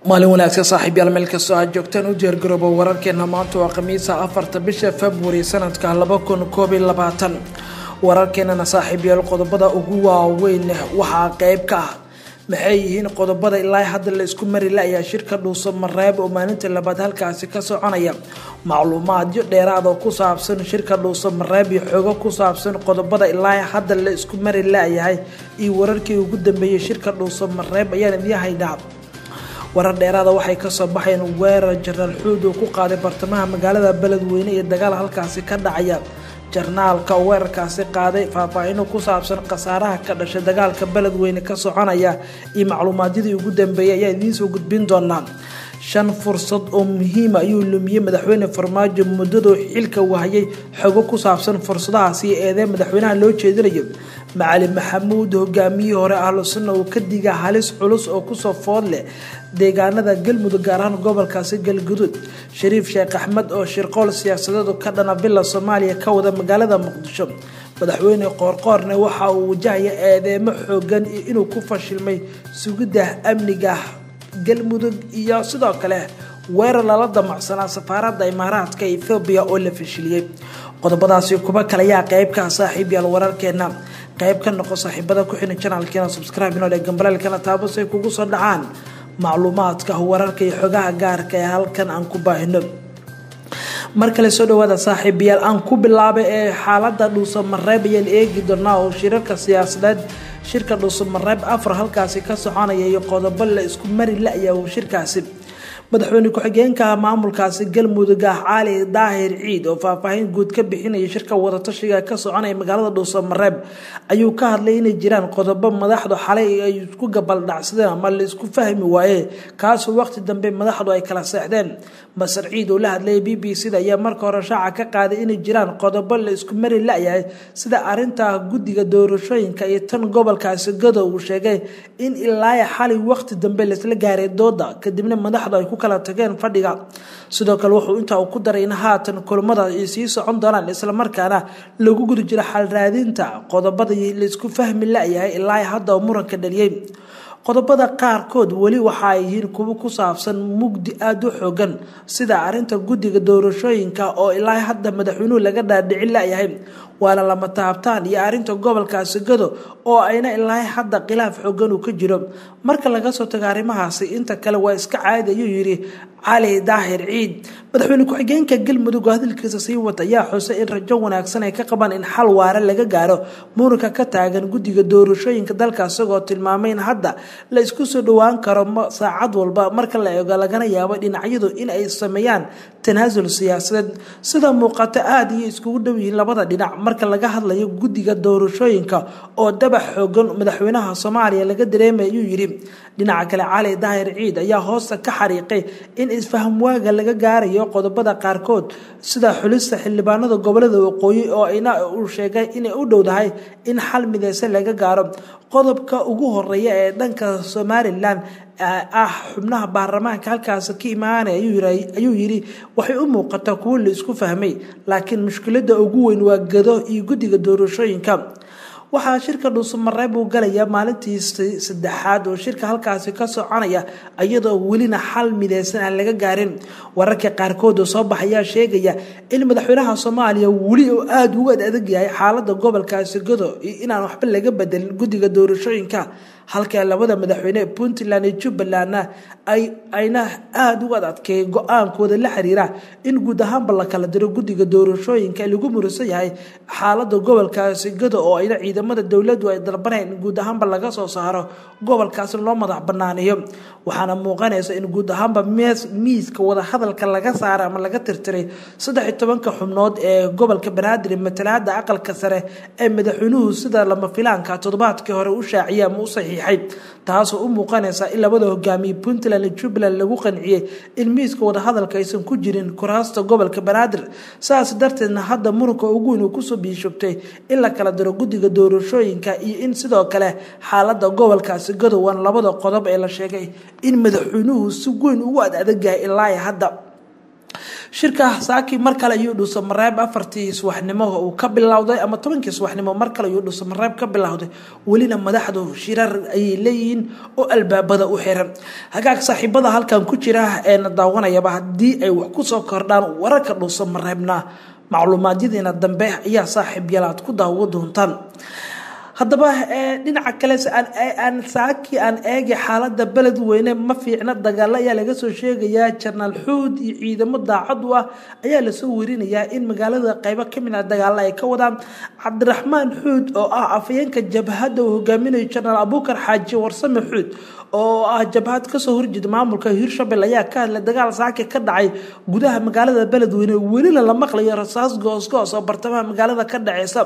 maalin wanaagsan saaxiibyaal meel kastoo aad joogtaan u diyaargarooba wararkeena maanta waa khamiisa afarta bisha februari sanadka laba kun koob iyo labaatan wararkeenana saaxiibyaal qodobada ugu waaweyn waxaa qeyb ka ah maxay yihiin qodobada ilaa hadda la isku mari la-ayaa shirka dhuuso mareeb oo maalinta labaad halkaasi ka soconaya macluumaadyo dheeraad oo ku saabsan shirka dhuuso mareeb iyo xoogo ku saabsan qodobada ilaa hadda la isku mari la-yahay iyo wararkii ugu dambeeyey shirka dhuuso mareeb ayaan idiin haynaa warar dheeraada waxay kasoo baxeen weerar jaraal xuud uu ku qaaday bartamaha magaalada beledweyne iyo dagaal halkaasi ka dhacaya jarnaalka oo weerarkaasi qaaday faahfaahino ku saabsan khasaaraha ka dhashay dagaalka beledweyne ka soconaya iyo macluumaadyadii ugu dambeeyay ayaa idiinsoo gudbin doonaa shan fursad oo muhiima ayuu lumiyey madaxweyne farmaajo muddadoo xilka wahayay xogo ku saabsan fursadahaasi iyo eedee madaxweynaha loo jeedinayo macali maxamuud hogaamiyihii hore ahlu sunna uu ka diga halis culus oo kusoo food leh deegaanada galmudug gaar ahaan gobolkaasi galguduud shariif sheekh axmed oo shirqool siyaasadeed ka dhana villa soomaaliya ka wada magaalada muqdisho madaxweyne qoorqoorne waxa uu wajahaya eedeemo xoogan iyo inuu ku fashilmay sugidda amniga galmudug iyo sidoo kale weerar lala damacsanaa safaaradda imaaraadka ethoobiya oo la fashiliyey qodobadaasi kuba kale ayaa qeybkaa saaxiib yaal wararkeena qeyb ka noqo saaxiibada ku xihan janaalkeena subscribe inoo dhe gambalaalkana taabas ay kugu soo dhacaan macluumaadka wararka iyo xogaha gaarka ee halkan aan ku baahino mar kale soo dhawaada saaxiibayaal aan ku bilaabay ee xaalada dhuuso mareeb ayaan eegi doonaa oo shirarka siyaasadeed shirka dhuuso mareeb afar halkaasi ka soconaya iyo qodobo la isku mari la-ya shirkaasi madaxweyne ku-xigeenka maamulkaasi galmudug ah cali daahir ciid oo faahfaahin guud ka bixinaya shirka wadatashiga ka soconaya magaalada dhuuso mareeb ayuu ka hadlay inay jiraan qodobo madaxdu xalay ay isku gabaldhacsadeen ama la isku fahmi waaye kaasoo waqti dambe madaxdu ay kala seexdeen masar ciid oo la hadlayay b b c da ayaa marka hore shaaca ka qaaday inay jiraan qodobo la isku mari la-yahay sida arinta guddiga doorashooyinka iyo tan gobolkaasi gado uu sheegay in ilaa xalay waqti dambe laisla gaaray dooda kadibna madaxdu ay ku kala tageen fadhiga sidoo kale wuxuu intaa ku daray in haatan kulamada ay sii socon doonaan islamarkaana lagu guda jiro xal raadinta qodobada laisku fahmi la-yahay ilaa hadda oo muranka dhaliyey qodobada qaarkood weli waxa ay yihiin kuwo ku saabsan mugdi aada u xoogan sida arinta guddiga doorashooyinka oo ilaa hadda madaxweynuhu laga dhaadhicin la-yahay waana lama taabtaan iyo arinta gobolkaasi gado oo ayna ilaa hadda khilaaf xoogan uu ka jiro marka laga soo tago arrimahaasi inta kale waa iska caadi ayuu yidhi cali daahir ciid madaxweyne ku-xigeenka galmudug oo hadalkiisa sii wata ayaa xusay in rajo wanaagsan ay ka qabaan in xal waare laga gaaro muranka ka taagan guddiga doorashooyinka dalka isagoo tilmaamay in hadda la isku soo dhowaan karo saacad walba marka la eego lagana yaabo dhinacyadu in ay sameeyaan tanaasul siyaasadeed sida muuqato aada iyo iskugu dhow yihiin labada dhinac marka laga hadlayo guddiga doorashooyinka oo dabax xoogan madaxweynaha soomaaliya laga dareemay ayuu yidhi dhinaca kale cali daahir ciid ayaa hoosta ka xariiqay in isfaham waaga laga gaarayo qodobada qaarkood sida xulista xildhibaanada gobolada waqooyi oo ayna uu sheegay inay u dhowdahay in xal mideysan laga gaaro qodobka ugu horeeya ee dhanka somalilan ah xubnaha baarlamaanka halkaasi ka imaanaya ayuu yidhi waxay u muuqataa kuwo la isku fahmay laakiin mushkilada ugu weyn waa gado iyo guddiga doorashooyinka waxaa shirka dhuusamareeb uu galaya maalintii saddexaad oo shirka halkaasi ka soconaya iyadoo welina xal mideysan aan laga gaarin wararka qaarkood oo soo baxayaa sheegaya in madaxweynaha soomaaliya weli oo aada uga adag yahay xaalada gobolkaasi gado iyo inaan waxba laga bedelin guddiga doorashooyinka halka labada madaxweyne puntland iyo jubbalandna ayna aada uga adkeeyay go-aankooda la xiriira in guud ahaanba la kala diro guddiga doorashooyinka lagu murisan yahay xaalada gobolkaasi gado oo ayna ciidamada dowladdu ay dalbaneen in guud ahaanba laga soo saaro gobolkaasi loo madax banaaniyo waxaana muuqanaysa in guud ahaanba miiska wadahadalka laga saara ama laga tirtiray saddex iyo tobanka xubnood ee gobolka banaadir matalaada aqalka sare ee madaxweynuhu sida lama filaanka toddobaadkii hore u shaaciyay ama u saxiixay taasoo u muuqanaysa in labada hogaamiye puntland iyo jubbaland lagu qanciyey in miiska wadahadalka aysan ku jirin kuraasta gobolka banaadir saas darteedna hadda muranka ugu weyn uu kusoo biishubtay in la kala diro guddiga doorashooyinka iyo in sidoo kale xaalada gobolkaasi gadowaan labada qodob ee la sheegay in madaxweynuhu si weyn ugu ad adagayahay ilaa hadda shirka saaki mar kale ayuu dhuuso mareeb afartii subaxnimo uu ka bilowday ama tobankii subaxnimo mar kale ayuu dhuuso mareeb ka bilowday welina madaxdu shirar ayay leeyihiin oo albaabada u xiran hagaag saaxiibada halkan ku jira eena daawanayaba haddii ay wax kusoo kordhaan wararka dhuuso mareebna macluumaadyadiina dambe ayaa saaxiib yalaad ku daawo doontaan haddaba dhinaca kale aan saaki aan eegi xaalada beledweyne ma fiicna dagaalo ayaa laga soo sheegayaa janaal xuud iyo ciidamo daacad u ah ayaa lasoo werinayaa in magaalada qeybo kamid ah dagaalo ay ka wadaan cabdiraxmaan xuud oo ah afayeenka jabhadda uu hogaaminayo janaal abuukar xaaji warsame xuud oo ah jabhad kasoo horjeeda maamulka hirshabelle ayaa ka hadlay dagaal saaki ka dhacay gudaha magaalada beledweyne welina la maqlayo rasaas goosgoos oo bartamaha magaalada ka dhaceysa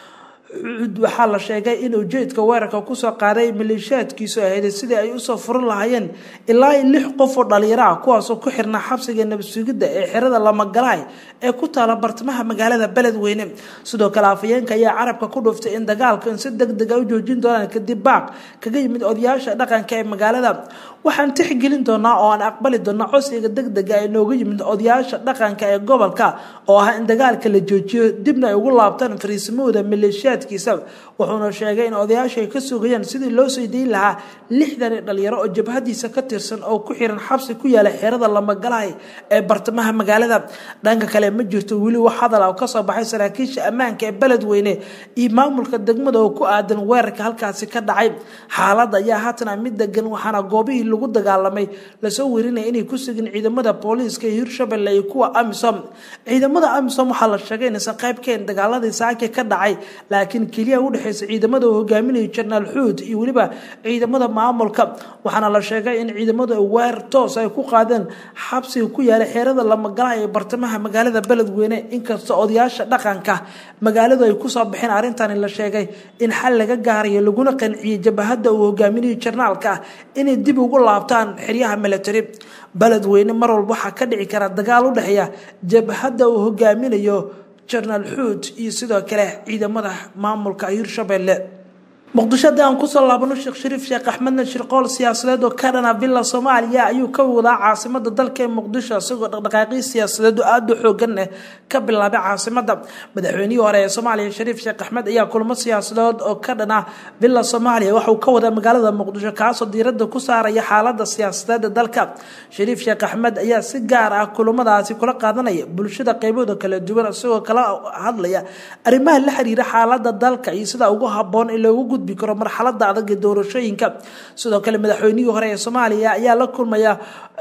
xuud waxaa la sheegay in ujeedka weerarka kusoo qaaday maleeshiyaadkiisu ahayd sidii ay usoo furin lahaayeen ilaa lix qof oo dhalinyaro ah kuwaasoo ku xirnaa xabsiga nabadsugidda ee xerada lamagalaay ee ku taala bartamaha magaalada beledweyne sidoo kale afayeenka ayaa carabka ku dhuuftay in dagaalkan si deg deg a u joojin doonaan kadib baaq kaga yimid odayaasha dhaqanka ee magaalada waxaan tixgelin doonaa oo aan aqbali doonaa codsiga deg dega ee nooga yimid odayaasha dhaqanka ee gobolka oo ah in dagaalka la joojiyo dibna ay ugu laabtaan fariisimahooda maleeshiyaadkiisa wuxuuna sheegay in odayaasha ay ka sugayaan sidii loo soo dayn lahaa lixdan dhalinyaro oo jabhadiisa ka tirsan oo ku xiran xabsi ku yaala xerada lamagalahay ee bartamaha magaalada dhanka kale ma jirto weli wax hadal ah oo kasoo baxay saraakiisha ammaanka ee beledweyne iyo maamulka degmada oo ku aadan weerarka halkaasi ka dhacay xaaladda ayaa haatana mid degan waxaana goobihii lagu dagaalamay lasoo werinaya inay ku sugin ciidamada booliiska ee hirshabelle iyo kuwa amisom ciidamada amisom waxaa la sheegay inaysan qayb kaen dagaaladii saaki ka dhacay laakiin keliya udhexeysa ciidamada uu hogaaminayo janaal xuud iyo weliba ciidamada maamulka waxaana la sheegay in ciidamadu weerar toos ay ku qaadeen xabsiga ku yaala xeerada lamagalaha ee bartamaha magaalada beledweyne inkasta odayaasha dhaqanka magaaladu ay kusoo baxeen arrintani la sheegay in xal laga gaarayo laguna qanciyey jabahada uu hogaaminayo jarnaalka ah inay dib ugu laabtaan xeryaha milatary beledweyne mar walba waxaa ka dhici kara dagaal u dhexeeya jabhadda uu hogaaminayo janaal xuud iyo sidoo kale ciidamada maamulka hirshabelle muqdisho haddii aan kusoo laabano sheekh shariif sheekh axmedna shirqool siyaasadeed oo ka dhana villa soomaaliya ayuu ka wadaa caasimada dalka ee muqdisho isagoo dhaqdhaqaaqii siyaasadeed oo aada u xoogan eh ka bilaabay caasimada madaxweynihii hore ee soomaaliya shariif sheekh axmed ayaa kulamo siyaasadeed oo ka dhana villa soomaaliya waxauu ka wadaa magaalada muqdisho kaasoo diirada ku saaraya xaalada siyaasadeed ee dalka shariif sheekh axmed ayaa si gaar ah kulamadaasi kula qaadanaya bulshada qeybahooda kala duwan isagoo kala hadlaya arrimaha la xiriira xaalada dalka iyo sida ugu haboon in loogu gudbi karo marxalada adag ee doorashooyinka sidoo kale madaxweynihii hore ee soomaaliya ayaa la kulmaya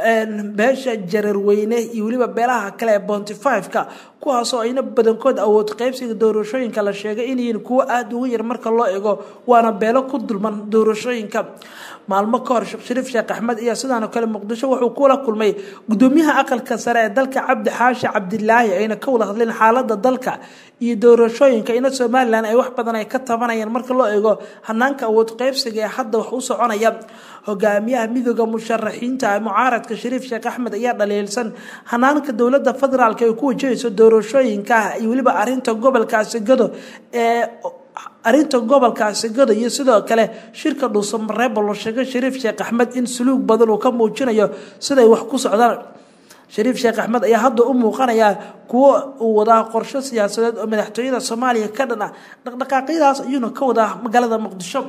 beesha jararweyne iyo weliba beelaha kale ee bonty fiveka kuwaasoo ayna badankood awood qeybsiga doorashooyinka la sheegay inyihiin kuwo aada uga yar marka loo ego waana beelo ku dulman doorashooyinka maalmo ka hor sheekh shariif sheekh axmed ayaa sidaanoo kale muqdisho wuxuu kula kulmay gudoomiyaha aqalka sare ee dalka cabdi xaashi cabdilaahi ayna ka wada hadleen xaalada dalka iyo doorashooyinka ina somalilan ay wax badan ay ka tabanayaan marka loo eego hanaanka awood qeybsiga ee hadda wax u soconaya hogaamiyaha midooda musharaxiinta mucaaradka shariif sheekh axmed ayaa dhaliilsan hanaanka dowlada federaalk ay ku wajahayso doorashooyinka iyo weliba arinta gobolkaasi gado ee arinta gobolkaasi gado iyo sidoo kale shirka dhuusamareebo loo sheegay shariif sheekh axmed in suluug badan uu ka muujinayo siday wax ku socdaan shariif sheekh axmed ayaa hadda u muuqanayaa kuwo uu wadaa qorsho siyaasadeed oo madaxtooyada soomaaliya ka dhan ah dhaqdhaqaaqyadaas ayuuna ka wadaa magaalada muqdisho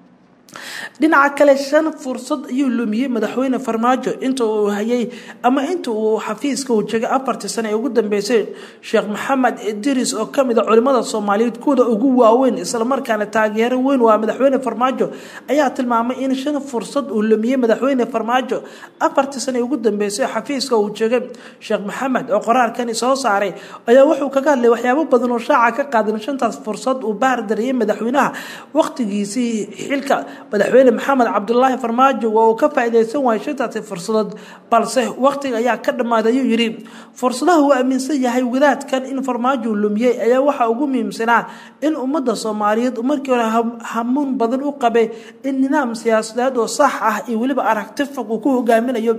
dhinaca kale shan fursad ayuu lumiyey madaxweyne farmaajo inta uu hayay ama inta uu xafiiska uu jegay afartii sane ee ugu dambeysay sheekh maxamed idris oo kamid a culimada soomaaliyeed kuwada ugu waaweyn islamarkaana taageero weyn waa madaxweyne farmaajo ayaa tilmaamay in shan fursad uu lumiyey madaxweyne farmaajo afartii sane ee ugu dambeysay xafiiska uu jegay sheekh maxamed oo qoraalkani soo saaray ayaa wuxuu kaga hadlay waxyaabo badan oo shaaca ka qaadan shantaas fursad uu baardariyey madaxweynaha waqtigiisii xilka madaxweyne maxamed cabdulaahi farmaajo waa uu ka faa-ideysan waayay shantaasi fursadood balse waqtiga ayaa ka dhammaaday ayuu yidhi fursadaha uu aaminsan yahay wadaadkan in farmaajo lumiyey ayaa waxaa ugu muhiimsanaa in ummadda soomaaliyeed markii hore hamuun badan u qabay in nidaam siyaasadeed oo sax ah iyo weliba aragti fog uu ku hogaaminayo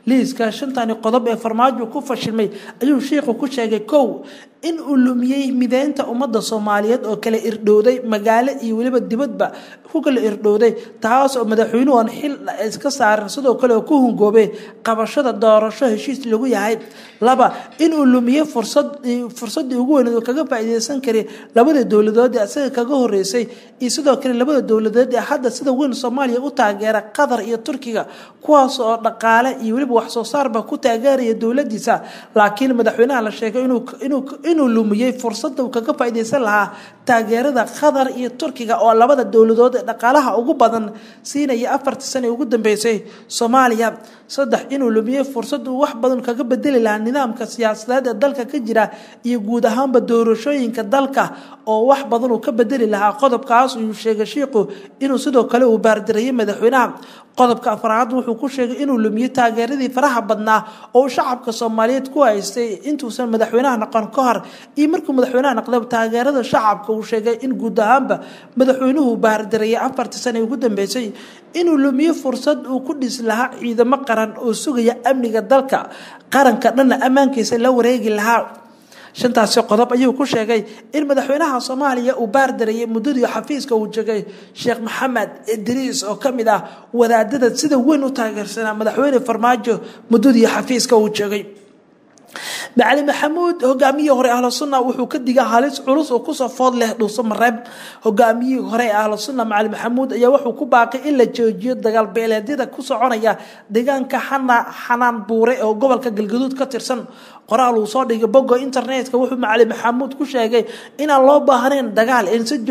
liiska shantani qodob ee farmaajo ku fashilmay ayuu sheikhu ku sheegay kow in uu lumiyey mideynta ummadda soomaaliyeed oo kala irdhowday magaalo iyo weliba dibadba ku kala irdhowday taas oo madaxweynuhu aan xil iska saaran sidoo kale oo ku hungoobay qabashada doorasho heshiis lagu yahay laba inuu lumiyey fursad fursaddii ugu weyneed oo kaga faa'iideysan karay labada dowladood ee isaga kaga horeysay iyo sidoo kale labada dowladood ee hadda sida weyn soomaaliya u taageera qatar iyo turkiga kuwaas oo dhaqaale iyo weliba wax soo saarba ku taageeraya dowladiisa laakiin madaxweynaha la sheegay inuu lumiyey fursadda uu kaga faa'iideysan lahaa taageerada qatar iyo turkiga oo labada dowladood ee dhaqaalaha ugu badan siinaya afartii sane ugu dambeysay soomaaliya saddex inuu lumiyey fursad uu wax badan kaga bedeli lahaa nidaamka siyaasadeed ee dalka ka jira iyo guud ahaanba doorashooyinka dalka oo wax badan uu ka bedeli lahaa qodobkaas uu sheegay shiiku inuu sidoo kale uu baardirayay madaxweynaha qodobka afraad wuxuu ku sheegay inuu lumiyey taageeradii faraha badnaa oo shacabka soomaaliyeed ku haystay intuusan madaxweynaha noqon ka hor iyo markuu madaxweynaha noqday taageerada shacabka uu sheegay in guud ahaanba madaxweynuhu baardirayay afartii sane ugu dambeysay inuu lumiyo fursad uu ku dhisi lahaa ciidamo qaran oo sugaya amniga dalka qaranka dhanna ammaankiisa la wareegi lahaa shantaasi qodob ayuu ku sheegay in madaxweynaha soomaaliya uu baardarayay muddadii xafiiska uu jegay sheekh maxamed idriis oo ka mid ah wadaadada sida weyn u taageersanaa madaxweyne farmaajo muddadii xafiiska uu jegay macali maxamuud hogaamiyihii hore ahlu sunna wuxuu ka digay halis culus oo kusoo food leh dhuuso mareeb hogaamiyihii hore ee ahlu sunna macali maxamuud ayaa wuxuu ku baaqay in la joojiyo dagaal beeleedyada ku soconaya deegaanka xanaan buure oo gobolka galgaduud ka tirsan qoraal uu soo dhigay bogga internetka wuxuu macali maxamuud ku sheegay inaan loo baahnayn dagaal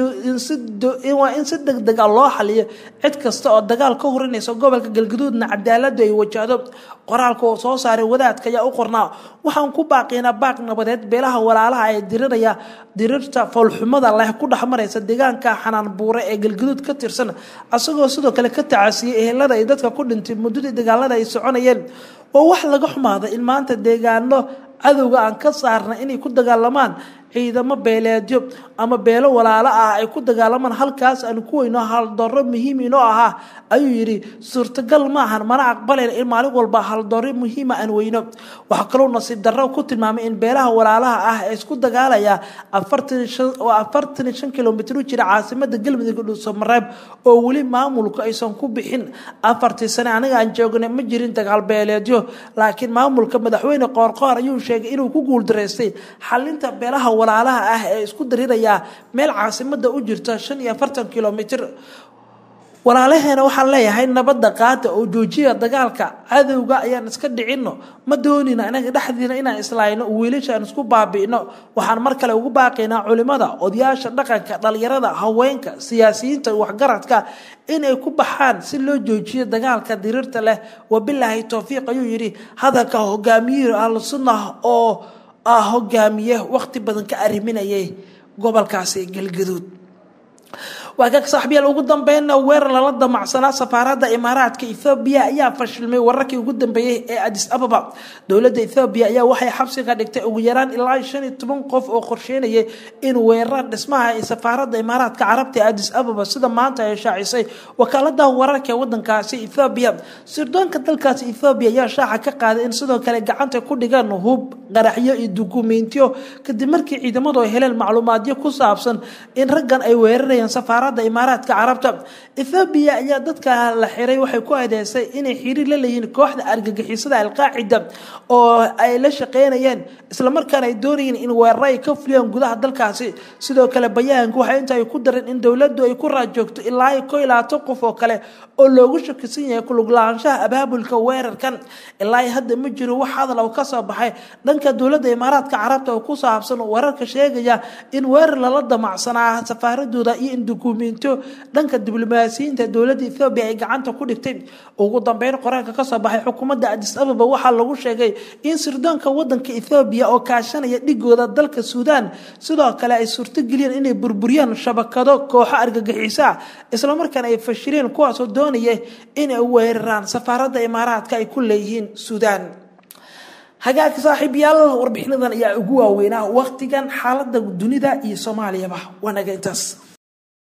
waa in si degdega loo xaliyo cid kasta oo dagaal ka horinaysa gobolka galgaduudna cadaaladu ay wajahdo qoraalka oo soo saaray wadaadka ayaa u qornaa waxaan ku baaqiynaa baaq nabadeed beelaha walaalaha ee diriraya dirirta foolxumada leh ku dhex maraysa deegaanka xanaan buure ee galgaduud ka tirsan asagoo sidoo kale ka tacasiyey ehelada ay dadka ku dhintay muddadii dagaalada ay soconayeen oo wax laga xumaada in maanta deegaano cadowga aan ka saarna inay ku dagaalamaan ciidamo beeleedyo ama beelo walaalo ah ay ku dagaalamaan halkaas aan ku weyno haldoro muhiim inoo ahaa ayuu yidhi suurtagal maahan mana aqbalayn in maalin walba haldoro muhiima aan weyno waxaa kaloo nasiib darro ku tilmaamay in beelaha walaalaha ah ee isku dagaalaya oo afartan shan kilomitr u jira caasimada galmudug dhuusamareeb oo weli maamulku aysan ku bixin afartii sane aniga aan joognay ma jirin dagaal beeleedyo laakiin maamulka madaxweyne qoorqoor ayuu sheegay inuu ku guuldaraystay xalinta beelaha walaalaha ah ee isku dariraya meel caasimada u jirta shan iyo afartan kilomitr walaalaheena waxaan leeyahay nabadda qaata oo joojiya dagaalka cadowga ayaan iska dhicino ma doonina inaga dhexdiina inaan islaayno wiilasha aan isku baabi'no waxaan mar kale ugu baaqaynaa culimada odayaasha dhaqanka dhalinyarada haweenka siyaasiyiinta waxgaradka inay ku baxaan si loo joojiyo dagaalka diriirta leh wabilaahi towfiiq ayuu yidhi hadalka hogaamiyihii ahlu sunnah oo ah hogaamiye waqti badan ka arriminayay gobolkaasi galgaduud waa ka saaxiibyaal ugu dambeynna weerar lala damacsanaa safaaradda imaaraadka ethoobiya ayaa fashilmay wararkii ugu dambeeyey ee adis ababa dowladda ethoobiya ayaa waxay xabsiga dhigtay ugu yaraan ilaa shan iyo toban qof oo qorsheynayay in weerar dhismaha ee safaaradda imaaraadka carabta ee adis ababa sida maanta ay shaacisay wakaalada wararka ee wadankaasi ethoobiya sirdoonka dalkaasi ethoobiya ayaa shaaca ka qaaday in sidoo kale gacanta ku dhigaan hub qaraxyo iyo dukumeentiyo kadib markii ciidamadu ay heleen macluumaadyo ku saabsan in raggan ay weerarayaan safaarada imaaraadka carabta ethoobiya ayaa dadka la xiray waxay ku adeysay inay xiriir la leeyihiin kooxda argagixisada alqaacida oo ay la shaqeynayeen islamarkaana ay doonayeen in weeraro ay ka fuliyaan gudaha dalkaasi sidoo kale bayaanku waxay inta ay ku dareen in dowladdu ay ku raajoogto ilaa ay ko ilaato qof oo kale oo loogu shakisan yahay kuluglaanshaha abaabulka weerarkan ilaa hadda ma jiro wax hadal oo kasoo baxay dhanka dowladda imaaraadka carabta oo ku saabsan wararka sheegaya in weerar lala damacsanaa safaaradooda iyo in dukumeentiyo dhanka diblomaasiyiinta dowladda ethoobiya ay gacanta ku dhigtay ugu dambeyn qoraalka kasoo baxay xukuumadda adis ababa waxaa lagu sheegay in sirdoonka wadanka ethoobiya oo kaashanaya dhigooda dalka suudaan sidoo kale ay suurtogeliyeen inay burburiyaan shabakado kooxo argagixiso ah islamarkaana ay fashireen kuwaasoo doonaya inay weeraraan safaaradda imaaraadka ay ku leeyihiin suudaan hagaagka saaxiibyaal warbixinadan ayaa ugu waaweynaa waqtigan xaalada dunida iyo soomaaliyaba waanaga intaas